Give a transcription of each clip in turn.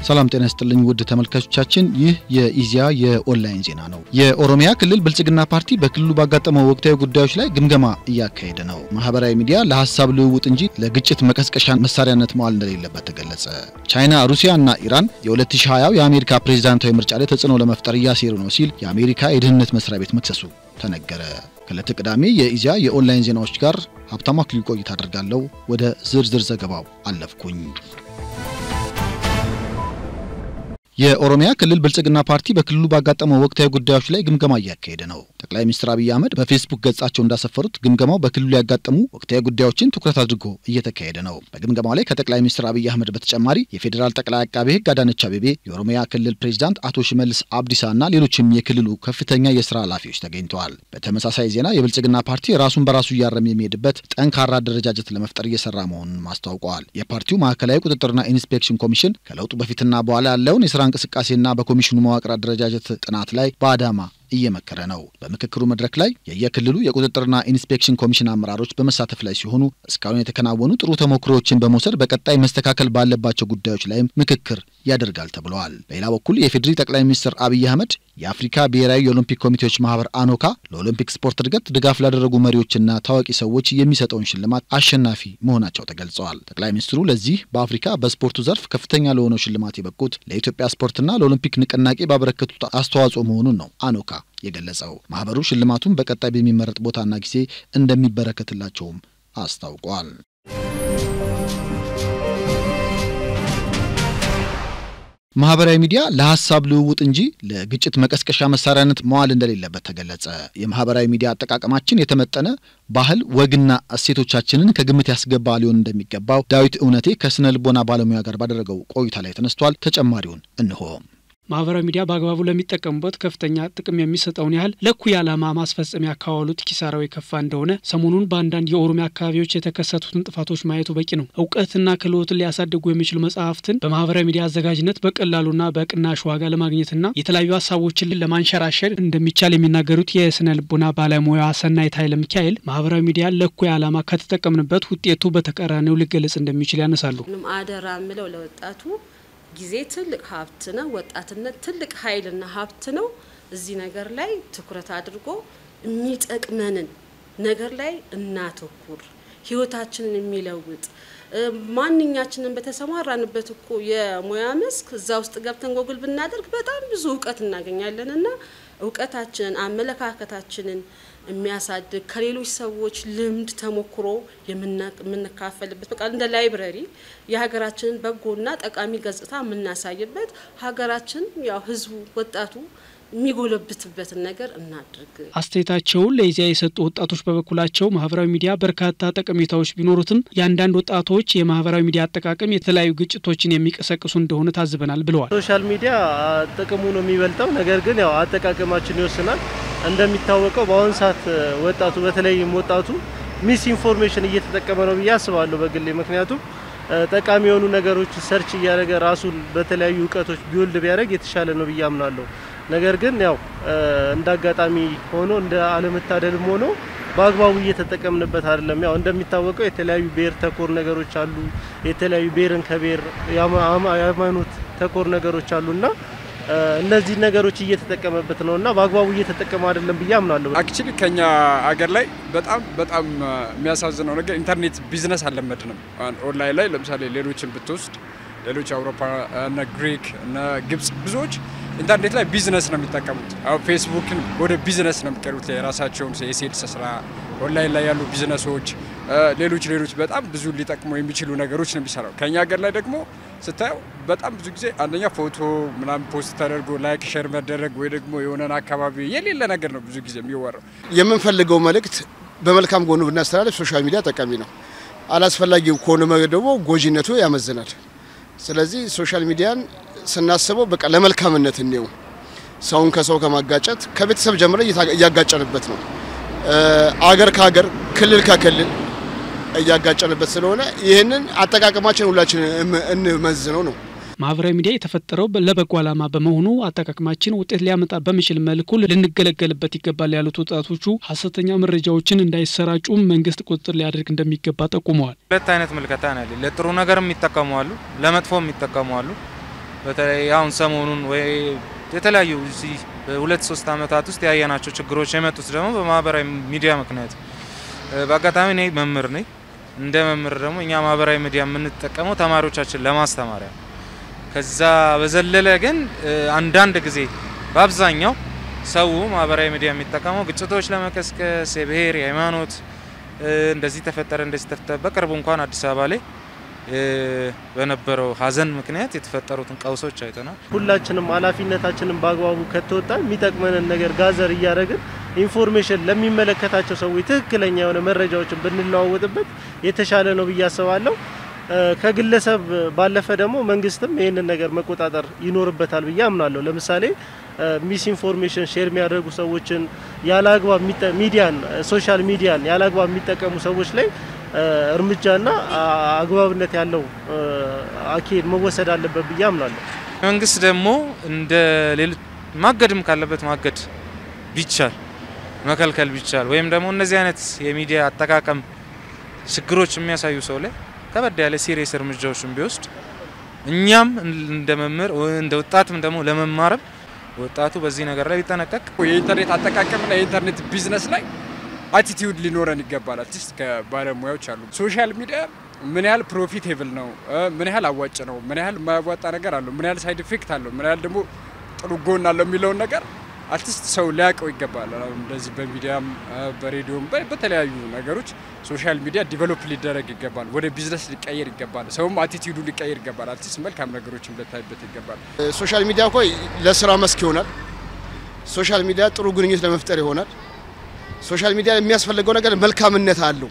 ሰላም ጤና ይስጥልኝ ውድ ተመልካቾቻችን፣ ይህ የኢዜአ የኦንላይን ዜና ነው። የኦሮሚያ ክልል ብልጽግና ፓርቲ በክልሉ ባጋጠመው ወቅታዊ ጉዳዮች ላይ ግምገማ እያካሄደ ነው። ማህበራዊ ሚዲያ ለሀሳብ ልውውጥ እንጂ ለግጭት መቀስቀሻ መሳሪያነት መዋል እንደሌለበት ተገለጸ። ቻይና፣ ሩሲያ እና ኢራን የ2020 የአሜሪካ ፕሬዚዳንታዊ ምርጫ ላይ ተጽዕኖ ለመፍጠር እያሴሩ ነው ሲል የአሜሪካ የደህንነት መስሪያ ቤት መክሰሱ ተነገረ። ከዕለተ ቅዳሜ የኢዜአ የኦንላይን ዜናዎች ጋር ሀብታሙ አክሊሉ ቆይታ አደርጋለሁ። ወደ ዝርዝር ዘገባው አለፍኩኝ። የኦሮሚያ ክልል ብልጽግና ፓርቲ በክልሉ ባጋጠመው ወቅታዊ ጉዳዮች ላይ ግምገማ እያካሄደ ነው። ጠቅላይ ሚኒስትር አብይ አህመድ በፌስቡክ ገጻቸው እንዳሰፈሩት ግምገማው በክልሉ ያጋጠሙ ወቅታዊ ጉዳዮችን ትኩረት አድርጎ እየተካሄደ ነው። በግምገማው ላይ ከጠቅላይ ሚኒስትር አብይ አህመድ በተጨማሪ የፌዴራል ጠቅላይ አቃቤ ሕግ አዳነች አቤቤ፣ የኦሮሚያ ክልል ፕሬዚዳንት አቶ ሽመልስ አብዲሳ እና ሌሎችም የክልሉ ከፍተኛ የስራ ኃላፊዎች ተገኝተዋል። በተመሳሳይ ዜና የብልጽግና ፓርቲ ራሱን በራሱ እያረም የሚሄድበት ጠንካራ አደረጃጀት ለመፍጠር እየሰራ መሆኑን አስታውቀዋል። የፓርቲው ማዕከላዊ ቁጥጥርና ኢንስፔክሽን ኮሚሽን ከለውጡ በፊትና በኋላ ያለውን የስራ እንቅስቃሴና በኮሚሽኑ መዋቅር አደረጃጀት ጥናት ላይ በአዳማ እየመከረ ነው። በምክክሩ መድረክ ላይ የየክልሉ የቁጥጥርና ኢንስፔክሽን ኮሚሽን አመራሮች በመሳተፍ ላይ ሲሆኑ እስካሁን የተከናወኑ ጥሩ ተሞክሮዎችን በመውሰድ በቀጣይ መስተካከል ባለባቸው ጉዳዮች ላይም ምክክር ያደርጋል ተብለዋል። በሌላ በኩል የፌዴሪ ጠቅላይ ሚኒስትር አብይ አህመድ የአፍሪካ ብሔራዊ የኦሎምፒክ ኮሚቴዎች ማህበር አኖካ ለኦሎምፒክ ስፖርት እድገት ድጋፍ ላደረጉ መሪዎችና ታዋቂ ሰዎች የሚሰጠውን ሽልማት አሸናፊ መሆናቸው ተገልጸዋል። ጠቅላይ ሚኒስትሩ ለዚህ በአፍሪካ በስፖርቱ ዘርፍ ከፍተኛ ለሆነው ሽልማት የበቁት ለኢትዮጵያ ስፖርትና ለኦሎምፒክ ንቅናቄ ባበረከቱት አስተዋጽኦ መሆኑን ነው አኖካ የገለጸው። ማህበሩ ሽልማቱን በቀጣይ በሚመረጥ ቦታና ጊዜ እንደሚበረከትላቸውም አስታውቋል። ማህበራዊ ሚዲያ ለሀሳብ ልውውጥ እንጂ ለግጭት መቀስቀሻ መሳሪያነት መዋል እንደሌለበት ተገለጸ። የማህበራዊ ሚዲያ አጠቃቀማችን የተመጠነ ባህል፣ ወግና እሴቶቻችንን ከግምት ያስገባ ሊሆን እንደሚገባው ዳዊት እውነቴ ከስነ ልቦና ባለሙያ ጋር ባደረገው ቆይታ ላይ ተነስቷል። ተጨማሪውን እንሆ። ማህበራዊ ሚዲያ በአግባቡ ለሚጠቀሙበት ከፍተኛ ጥቅም የሚሰጠውን ያህል ለእኩይ ዓላማ ማስፈጸሚያ ካዋሉት ኪሳራው የከፋ እንደሆነ ሰሞኑን በአንዳንድ የኦሮሚያ አካባቢዎች የተከሰቱትን ጥፋቶች ማየቱ በቂ ነው። እውቀትና ክህሎትን ሊያሳድጉ የሚችሉ መጽሐፍትን በማህበራዊ ሚዲያ አዘጋጅነት በቀላሉና በቅናሽ ዋጋ ለማግኘትና የተለያዩ ሀሳቦችን ለማንሸራሸር እንደሚቻል የሚናገሩት የስነ ልቦና ባለሙያ ሰናይት ኃይለ ሚካኤል ማህበራዊ ሚዲያ ለእኩይ ዓላማ ከተጠቀምንበት ውጤቱ በተቃራኒው ሊገለጽ እንደሚችል ያነሳሉ። አደራ ምለው ለወጣቱ ጊዜ ትልቅ ሀብት ነው። ወጣትነት ትልቅ ኃይልና ሀብት ነው። እዚህ ነገር ላይ ትኩረት አድርጎ የሚጠቅመንን ነገር ላይ እናተኩር። ህይወታችንን የሚለውጥ ማንኛችንን በተሰማራንበት እኮ የሙያ መስክ እዛ ውስጥ ገብተን ጎግል ብናደርግ በጣም ብዙ እውቀት እናገኛለን እና እውቀታችንን አመለካከታችንን የሚያሳድግ ከሌሎች ሰዎች ልምድ ተሞክሮ የምንካፈልበት በቃ እንደ ላይብረሪ የሀገራችንን በጎና ጠቃሚ ገጽታ የምናሳይበት ሀገራችን ያው ህዝቡ ወጣቱ የሚጎለብትበትን ነገር እናድርግ። አስተያየታቸውን ለኢዜአ የሰጡ ወጣቶች በበኩላቸው ማህበራዊ ሚዲያ በርካታ ጠቀሜታዎች ቢኖሩትም የአንዳንድ ወጣቶች የማህበራዊ ሚዲያ አጠቃቀም የተለያዩ ግጭቶችን የሚቀሰቅሱ እንደሆነ ታዝበናል ብለዋል። ሶሻል ሚዲያ ጥቅሙ ነው የሚበልጠው፣ ነገር ግን ያው አጠቃቀማችን ይወስናል። እንደሚታወቀው በአሁኑ ሰዓት ወጣቱ በተለይም ወጣቱ ሚስ ኢንፎርሜሽን እየተጠቀመ ነው ብዬ አስባለሁ በግሌ ምክንያቱም ጠቃሚ የሆኑ ነገሮች ሰርች እያደረገ ራሱን በተለያዩ እውቀቶች ቢወልድ ቢያደርግ የተሻለ ነው ብዬ አምናለሁ። ነገር ግን ያው እንደ አጋጣሚ ሆኖ እንደ አለመታደልም ሆኖ በአግባቡ እየተጠቀምንበት አይደለም። ያው እንደሚታወቀው የተለያዩ ብሔር ተኮር ነገሮች አሉ። የተለያዩ ብሔርን ከብሔር የሃይማኖት ተኮር ነገሮች አሉና እነዚህ ነገሮች እየተጠቀመበት ነው እና በአግባቡ እየተጠቀመ አይደለም ብዬ አምናለሁ። አክቹሊ ከኛ አገር ላይ በጣም በጣም የሚያሳዝነው ነገር ኢንተርኔት ቢዝነስ አልለመድንም። ኦንላይን ላይ ለምሳሌ ሌሎችን ብትወስድ ሌሎች አውሮፓ እነ ግሪክ እነ ግብጽ ብዙዎች ኢንተርኔት ላይ ቢዝነስ ነው የሚጠቀሙት። አሁን ፌስቡክን ወደ ቢዝነስ ነው የሚቀሩት። የራሳቸውን የሴልስ ስራ ኦንላይን ላይ ያሉ ቢዝነሶች፣ ሌሎች ሌሎች በጣም ብዙ ሊጠቅሙ የሚችሉ ነገሮች ነው የሚሰራው። ከኛ ሀገር ላይ ደግሞ ስታየው በጣም ብዙ ጊዜ አንደኛ ፎቶ ምናምን ፖስት ተደርጎ ላይክ ሼር መደረግ ወይ ደግሞ የሆነን አካባቢ የሌለ ነገር ነው ብዙ ጊዜ የሚወራው። የምንፈልገው መልእክት በመልካም ጎኑ ብናስተላለፍ ሶሻል ሚዲያ ጠቃሚ ነው። አላስፈላጊ ከሆነ ደግሞ ጎጂነቱ ያመዝናል። ስለዚህ ሶሻል ሚዲያን ስናስበው በቃ ለመልካምነት እንየው። ሰውን ከሰው ከማጋጨት ከቤተሰብ ጀምረ እያጋጨንበት ነው። አገር ከሀገር ክልል ከክልል እያጋጨንበት ስለሆነ ይህንን አጠቃቀማችን ሁላችን እንመዝነው ነው። ማህበራዊ ሚዲያ የተፈጠረው ለበጎ ዓላማ በመሆኑ አጠቃቀማችን ውጤት ሊያመጣ በሚችል መልኩ ልንገለገልበት ይገባል ያሉት ወጣቶቹ ሀሰተኛ መረጃዎችን እንዳይሰራጩ መንግስት ቁጥጥር ሊያደርግ እንደሚገባ ጠቁመዋል። ሁለት አይነት ምልከታ ነው ያለ። ለጥሩ ነገር የሚጠቀሙ አሉ፣ ለመጥፎ የሚጠቀሙ አሉ። በተለይ አሁን ሰሞኑን ወይ የተለያዩ እዚህ በሁለት ሶስት ዓመታት ውስጥ ያየናቸው ችግሮች የመጡት ደግሞ በማህበራዊ ሚዲያ ምክንያት። በአጋጣሚ እኔ መምህር ነኝ። እንደ መምህር ደግሞ እኛ ማህበራዊ ሚዲያ የምንጠቀመው ተማሪዎቻችን ለማስተማሪያ፣ ከዛ በዘለለ ግን አንዳንድ ጊዜ በአብዛኛው ሰው ማህበራዊ ሚዲያ የሚጠቀመው ግጭቶች ለመቀስቀስ የብሔር፣ የሃይማኖት እንደዚህ ተፈጠረ እንደዚህ ተፈጠረ። በቅርቡ እንኳን አዲስ አበባ ላይ በነበረው ሀዘን ምክንያት የተፈጠሩትን ቀውሶች አይተናል። ሁላችንም ኃላፊነታችንን በአግባቡ ከተወጣን የሚጠቅመንን ነገር ጋዘር እያደረግን ኢንፎርሜሽን ለሚመለከታቸው ሰዎች ትክክለኛ የሆነ መረጃዎችን ብንለዋወጥበት የተሻለ ነው ብዬ አስባለሁ። ከግለሰብ ባለፈ ደግሞ መንግስትም ይህንን ነገር መቆጣጠር ይኖርበታል ብዬ አምናለሁ። ለምሳሌ ሚስ ኢንፎርሜሽን ሼር የሚያደርጉ ሰዎችን ያለ አግባብ ሚዲያን ሶሻል ሚዲያን ያለ አግባብ የሚጠቀሙ ሰዎች ላይ እርምጃና አግባብነት ያለው አካሄድ መወሰድ አለበት ብዬ አምናለሁ። መንግስት ደግሞ እንደ ሌሎች ማገድም ካለበት ማገድ ቢቻል መከልከል ቢቻል ወይም ደግሞ እነዚህ አይነት የሚዲያ አጠቃቀም ችግሮች የሚያሳዩ ሰው ላይ ከበድ ያለ ሲሪየስ እርምጃዎችን ቢወስድ እኛም እንደ መምህር እንደ ወጣትም ደግሞ ለመማርም ወጣቱ በዚህ ነገር ላይ ቢጠነቀቅ የኢንተርኔት አጠቃቀምና የኢንተርኔት ቢዝነስ ላይ አቲቲዩድ ሊኖረን ይገባል። አርቲስት ከባለሙያዎች አሉ። ሶሻል ሚዲያ ምን ያህል ፕሮፊቴብል ነው፣ ምን ያህል አዋጭ ነው፣ ምን ያህል የማያዋጣ ነገር አለው፣ ምን ያህል ሳይድ ኢፌክት አለው፣ ምን ያህል ደግሞ ጥሩ ጎን አለው የሚለውን ነገር አርቲስት ሰው ሊያውቀው ይገባል። አሁን እንደዚህ በሚዲያም በሬዲዮም በተለያዩ ነገሮች ሶሻል ሚዲያ ዲቨሎፕ ሊደረግ ይገባል። ወደ ቢዝነስ ሊቀየር ይገባል። ሰውም አቲቲዩዱ ሊቀየር ይገባል። አርቲስት መልካም ነገሮችን ልታይበት ይገባል። ሶሻል ሚዲያ እኮ ለስራ መስክ ይሆናል። ሶሻል ሚዲያ ጥሩ ግንኙነት ለመፍጠር ይሆናል። ሶሻል ሚዲያ የሚያስፈልገው ነገር መልካምነት አለው።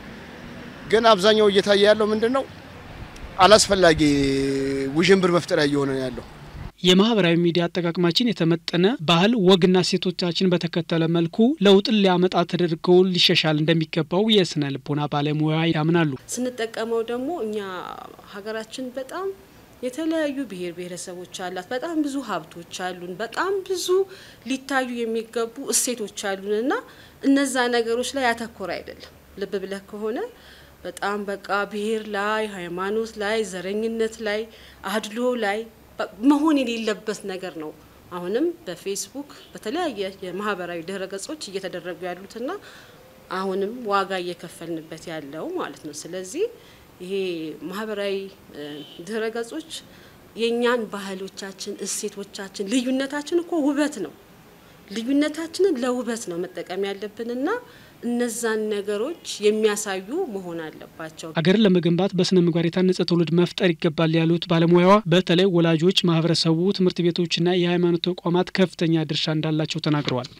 ግን አብዛኛው እየታየ ያለው ምንድን ነው? አላስፈላጊ ውዥንብር መፍጠሪያ እየሆነ ነው ያለው። የማህበራዊ ሚዲያ አጠቃቀማችን የተመጠነ ባህል፣ ወግና ሴቶቻችን በተከተለ መልኩ ለውጥን ሊያመጣ ተደርገው ሊሻሻል እንደሚገባው የስነ ልቦና ባለሙያ ያምናሉ። ስንጠቀመው ደግሞ እኛ ሀገራችን በጣም የተለያዩ ብሔር ብሔረሰቦች አላት። በጣም ብዙ ሀብቶች አሉን። በጣም ብዙ ሊታዩ የሚገቡ እሴቶች አሉን እና እነዛ ነገሮች ላይ ያተኮረ አይደለም። ልብ ብለህ ከሆነ በጣም በቃ ብሔር ላይ፣ ሃይማኖት ላይ፣ ዘረኝነት ላይ፣ አድሎ ላይ መሆን የሌለበት ነገር ነው። አሁንም በፌስቡክ በተለያየ የማህበራዊ ድህረ ገጾች እየተደረጉ ያሉትና አሁንም ዋጋ እየከፈልንበት ያለው ማለት ነው። ስለዚህ ይሄ ማህበራዊ ድህረ ገጾች የእኛን ባህሎቻችን፣ እሴቶቻችን፣ ልዩነታችን እኮ ውበት ነው። ልዩነታችንን ለውበት ነው መጠቀም ያለብንና እነዛን ነገሮች የሚያሳዩ መሆን አለባቸው። ሀገርን ለመገንባት በስነ ምግባር የታነጸ ትውልድ መፍጠር ይገባል ያሉት ባለሙያዋ በተለይ ወላጆች፣ ማህበረሰቡ፣ ትምህርት ቤቶችና የሃይማኖት ተቋማት ከፍተኛ ድርሻ እንዳላቸው ተናግረዋል።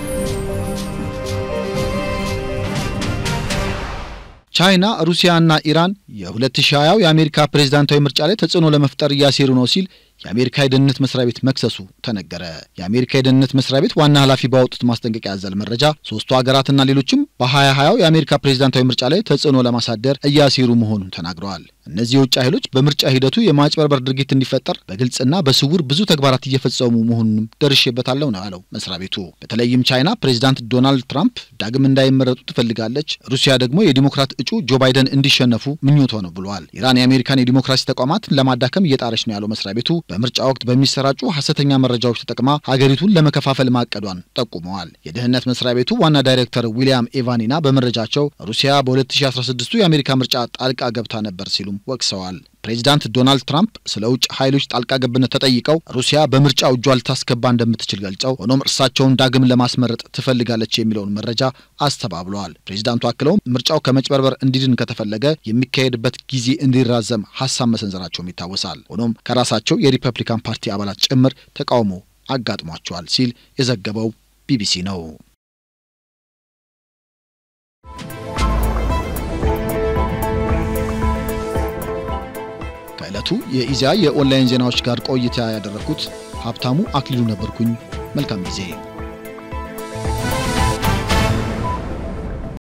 ቻይና፣ ሩሲያና ኢራን የ2020 የአሜሪካ ፕሬዝዳንታዊ ምርጫ ላይ ተጽዕኖ ለመፍጠር እያሴሩ ነው ሲል የአሜሪካ የደህንነት መስሪያ ቤት መክሰሱ ተነገረ። የአሜሪካ የደህንነት መስሪያ ቤት ዋና ኃላፊ ባወጡት ማስጠንቀቂያ ያዘል መረጃ ሶስቱ ሀገራትና ሌሎችም በ2020 የአሜሪካ ፕሬዝዳንታዊ ምርጫ ላይ ተጽዕኖ ለማሳደር እያሴሩ መሆኑን ተናግረዋል። እነዚህ የውጭ ኃይሎች በምርጫ ሂደቱ የማጭበርበር ድርጊት እንዲፈጠር በግልጽና በስውር ብዙ ተግባራት እየፈጸሙ መሆኑንም ደርሼበታለሁ ነው ያለው መስሪያ ቤቱ። በተለይም ቻይና ፕሬዝዳንት ዶናልድ ትራምፕ ዳግም እንዳይመረጡ ትፈልጋለች፣ ሩሲያ ደግሞ የዲሞክራት እጩ ጆ ባይደን እንዲሸነፉ ምኞቷ ነው ብለዋል። ኢራን የአሜሪካን የዲሞክራሲ ተቋማትን ለማዳከም እየጣረች ነው ያለው መስሪያ ቤቱ በምርጫ ወቅት በሚሰራጩ ሐሰተኛ መረጃዎች ተጠቅማ ሀገሪቱን ለመከፋፈል ማቀዷን ጠቁመዋል። የደህንነት መስሪያ ቤቱ ዋና ዳይሬክተር ዊሊያም ኤቫኒና በመረጃቸው ሩሲያ በ2016 የአሜሪካ ምርጫ ጣልቃ ገብታ ነበር ሲሉም ወቅሰዋል። ፕሬዚዳንት ዶናልድ ትራምፕ ስለ ውጭ ኃይሎች ጣልቃ ገብነት ተጠይቀው ሩሲያ በምርጫው እጇ ልታስገባ እንደምትችል ገልጸው ሆኖም እርሳቸውን ዳግም ለማስመረጥ ትፈልጋለች የሚለውን መረጃ አስተባብለዋል። ፕሬዚዳንቱ አክለውም ምርጫው ከመጭበርበር እንዲድን ከተፈለገ የሚካሄድበት ጊዜ እንዲራዘም ሀሳብ መሰንዘራቸውም ይታወሳል። ሆኖም ከራሳቸው የሪፐብሊካን ፓርቲ አባላት ጭምር ተቃውሞ አጋጥሟቸዋል ሲል የዘገበው ቢቢሲ ነው። ከዕለቱ የኢዜአ የኦንላይን ዜናዎች ጋር ቆይታ ያደረግኩት ሀብታሙ አክሊሉ ነበርኩኝ። መልካም ጊዜ